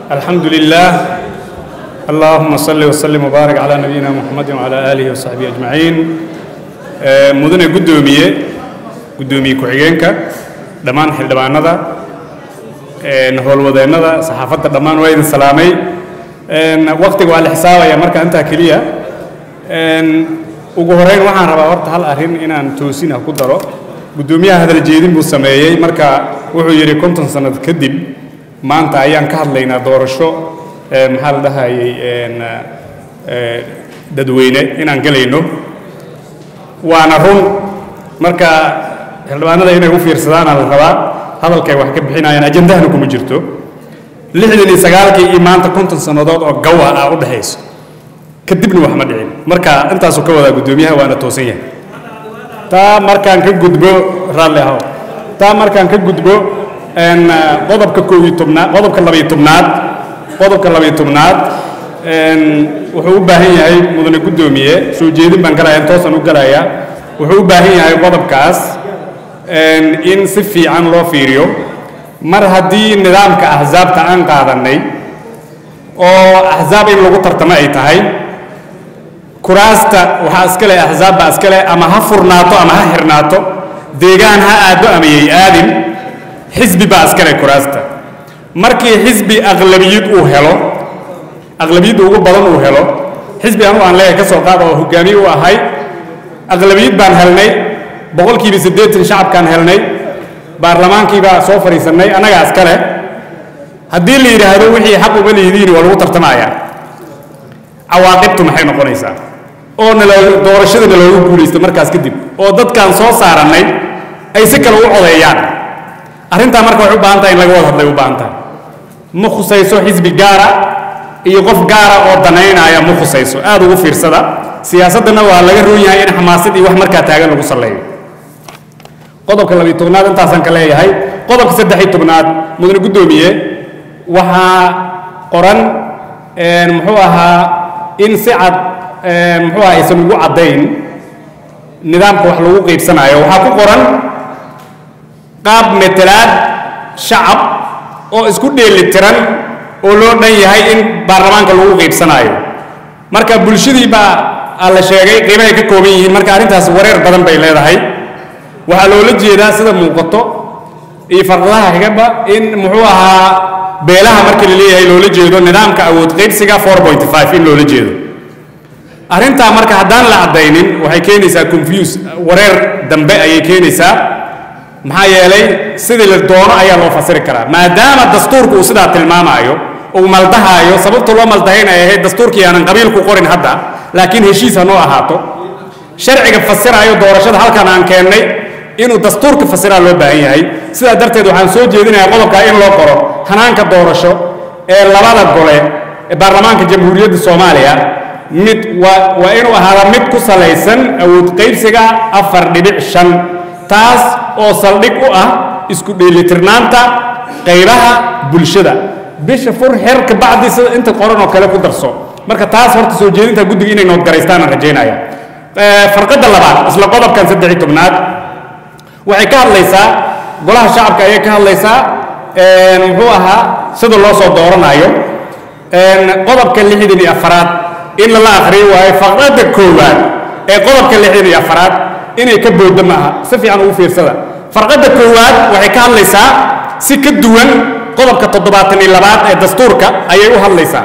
الحمد لله اللهم صل وسلم وبارك على نبينا محمد وعلى آله وصحبه أجمعين آه، مدن قدومية قدومية كحيينك دمان حل دمانada howlwadeennada saxaafadda dhammaan waa idin salaamay waqtiga waa la xisaabaya marka intaa keliya ugu horeyn waxaan rabaa horta hal arrin inaan toosin ah ku daro guddoomiyaha hadal jeedin buu sameeyey marka wuxuu yidhi konton sannad kadib maanta ayaan ka hadlaynaa doorasho maxaa la dhahayay dadweyne inaan gelayno waana run marka xildhibaanada inay u fiirsadaana la rabaa hadalkay wax ka bixinayaan ajandahana kuma jirto lixdan iyo sagaalkii iyo maanta konton sannadood oo gawa ah u dhexayso kadibna wax ma dhicin marka intaasuu ka wadaa guddoomiyaha waana toosan yahay taa markaan ka gudbo raalli ahow taa markaan ka gudbo qodobka koob iyo tobnaad qodobka labayo tobnaad qodobka labayo tobnaad wuxuu u baahan yahay mudane guddoomiye soo jeedin baan galaya toosan u galaya wuxuu u baahan yahay qodobkaas in si fiican loo fiiriyo mar haddii nidaamka axsaabta aan qaadannay oo axsaab in lagu tartamo ay tahay kuraasta waxaa iska leh axsaab baa iska leh ama ha furnaato ama ha xirnaato deegaan ha aaddo ama yay aadin xisbi baa iska leh kuraasta markii xisbi aqlabiyad uu helo aqlabiyadda ugu badan uu helo xisbi anu aan leeyahay ka soo qaada oo hogaamiye u ahay aqlabiyad baan helnay boqolkiiba siddeetan shacabkaan helnay baarlamaankiibaa soo fadhiisannay annagaa iska leh haddii la yidhaahdo wixii xaq uma lihidiin waa lagu tartamayaa cawaaqibtu maxay noqonaysaa oo nala doorashada naloogu guulaysta markaas kadib oo dadkaan soo saarannay ay si kale u codeeyaan arrintaa marka waxay u baahan tahay in laga wada hadlay u baahan tahay ma khusayso xisbi gaara iyo qof gaara oo danaynaya ma khusayso aad ugu fiirsada siyaasaddana waa laga roon yahay in xamaasad iyo wax markaa taagan lagu salleeyo qodobka labiyo tobnaad intaasaan ka leeyahay qodobka saddex-iyo tobnaad mudane guddoomiye waxaa qoran muxuu ahaa in si cad muxuu ahaa aysan ugu caddayn nidaamka wax lagu qaybsanayo waxaa ku qoran qaab metelaad shacab oo isku dheelitiran oo loo dhan yahay in baarlamaanka lagu qaybsanayo marka bulshadii baa la sheegay qiimahay ka kooban yihiin marka arrintaas wareer badan bay leedahay waxaa loola jeedaa sida muuqato iyo farqadaha xigaba in muxuu ahaa beelaha marka la leeyahay loola jeedo nidaamka awood qaybsiga in loola jeedo arrintaa marka haddaan la caddaynin waxay keenaysaa confuse wareer dambe ayay keenaysaa maxaa yeelay sidii la doono ayaa loo fasiri karaa maadaama dastuurku uu sidaa tilmaamaayo uu maldahaayo sababta loo maldahayn ay ahayd dastuurkii aanan qabiilku qorin hadda laakiin heshiis ha noo ahaato sharciga fasiraayo doorashada halkan aan keennay inuu dastuurka fasiraa loo baahan yahay sidaa darteed waxaan soo jeedinayaa qodobkaa in loo qoro hanaanka doorasho ee labada gole ee baarlamaanka jamhuuriyadda soomaaliya mid waa waa inuu ahaada mid ku salaysan awood qaybsiga afar dhibic shan taas oo saldhig u ah isku dheelitirnaanta qaybaha bulshada bisha fur xer ka bacdi sida inta qoran oo kale ku darso marka taas horta soo jeedinta guddiga inay noodgaraystaan aan rajaynaya farqadda labaad isla qodobkan saddex iyo tobnaad waxay ka hadlaysaa golaha shacabka ayay ka hadlaysaa muxuu ahaa sida loo soo dooranayo qodobka lixdan iyo afaraad in lala akhriyo waayo faqradda koowaad ee qodobka lixdan iyo afaraad inay ka booddo ma aha si fiican ugu fiirsada farqadda koowaad waxay ka hadlaysaa si ka duwan qodobka toddobaatan iyo labaad ee dastuurka ayay u hadlaysaa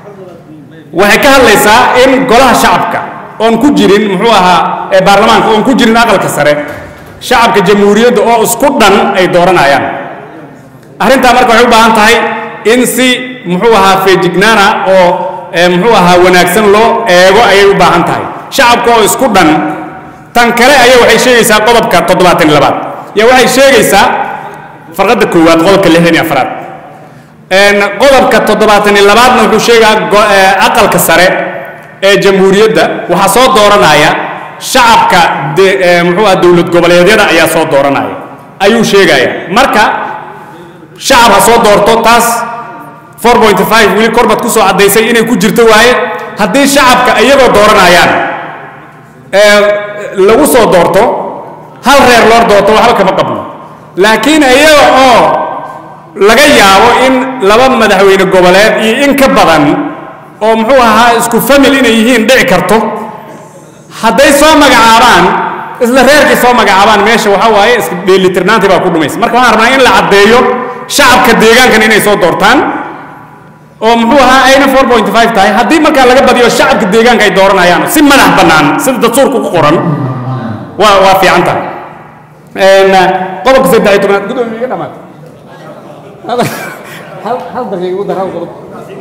waxay ka hadlaysaa in golaha shacabka oon ku jirin muxuu ahaa ee baarlamaanka oon ku jirin aqalka sare shacabka jamhuuriyadda oo isku dhan ay dooranayaan arrintaa marka waxay u baahan tahay in si muxuu ahaa feejignaana oo muxuu ahaa wanaagsan loo eego ayay u baahan tahay shacabka oo isku dhan tan kale ayaa waxay sheegaysaa qodobka toddobaatan labaad yaa waxay sheegaysaa farqadda koowaad qodobka lixdan iyo afraad qodobka toddobaatan iyo labaadna wuxuu sheegaa aqalka sare ee jamhuuriyadda waxaa soo dooranaya shacabka muxuu aha dowlad goboleedyada ayaa soo dooranaya ayuu sheegaya marka shacab ha soo doorto taas weli korbaad ku soo caddaysay inay ku jirto waaye haddii shacabka iyagoo dooranayaan lagu soo doorto hal reer loo doorto waxba kama qabno laakiin iyaga oo laga yaabo in laba madaxweyne goboleed iyo in ka badan oo muxuu ahaa isku famil inay yihiin dhici karto hadday soo magacaabaan isla reerkii soo magacaabaan meesha waxaa waaye iska dheelitirnaantii baa ku dhumaysa marka waxaan rabnaa in la caddeeyo shacabka deegaankan inay soo doortaan oo muxuu ahaa ayna 4.5 tahay haddii markaa laga badiyo shacabka deegaanka ay dooranayaan si madax bannaan sida dastuurka ku qoran waa waa fiican tahay Een, qodobka saddex iyo tobnaad gudoomiye iga dhamaad hal hal daqiiqa ugu dar hal qodob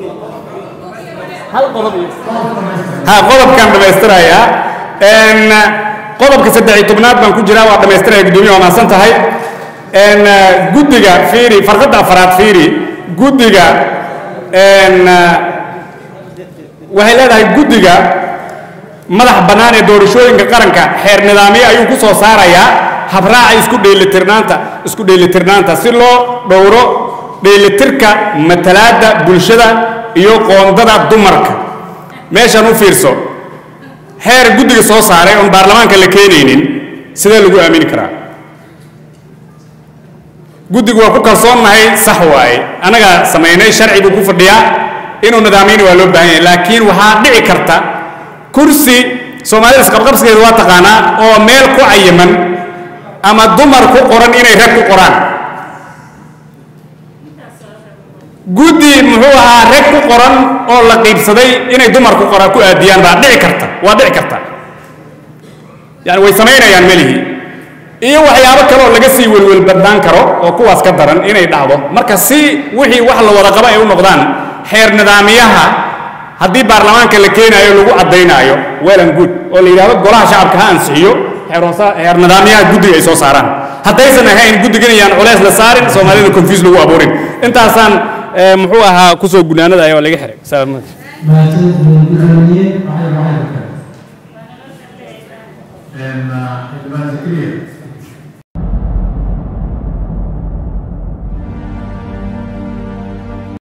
hal qodob iyo ha qodobkaan dhammaystirayaa Een, qodobka saddex iyo tobnaad baan ku jiraa waa dhammaystiraya gudoomiye waa mahadsan tahay Een, guddiga fiiri farqadda afaraad fiiri guddiga een, waxay leedahay guddiga madax bannaan ee doorashooyinka qaranka xeer nidaamyo ayuu ku soo saarayaa habraaca isku dheelitirnaanta isku dheelitirnaanta si loo dhowro dheelitirka matalaadda bulshada iyo qoondada dumarka meeshan u fiirso xeer guddiga soo saaray oon baarlamaanka la keenaynin sidee lagu aamini karaa guddigu waa ku kalsoonnahay sax waaye annagaa samaynay sharci buu ku fadhiyaa inuu nidaamyana waa loo baahan yahay laakiin waxaa dhici karta kursi soomaalida isqabqabsigeeda waa taqaanaa oo meel ku cayiman ama dumar ku qoran inay rag ku qoraan guddi muxuu ahaa rag ku qoran oo la qiibsaday inay dumar ku qoran ku aadiyaan baa dhici karta waa dhici karta yani way samaynayaan melihii iyo waxyaabo kale oo laga sii welwelbadnaan karo oo kuwaas ka daran inay dhacdo marka si wixii wax la wada qaba ay u noqdaan xeer nidaamiyaha haddii baarlamaanka la keenaayo lagu caddaynaayo well and good oo la yidhahdo golaha shacabka ha ansixiyo xeer hoosa- xeer nidaamyaha guddiga ay soo saaraan haddaysan ahayn guddigan iyaan culeys la saarin soomaalida confuse lagu abuurin intaasaan eh, muxuu ahaa kusoo gunaanadaya oo laga xiray salaam mahadsanid gudoomiye waxay waxay kale xildhibaan zakariya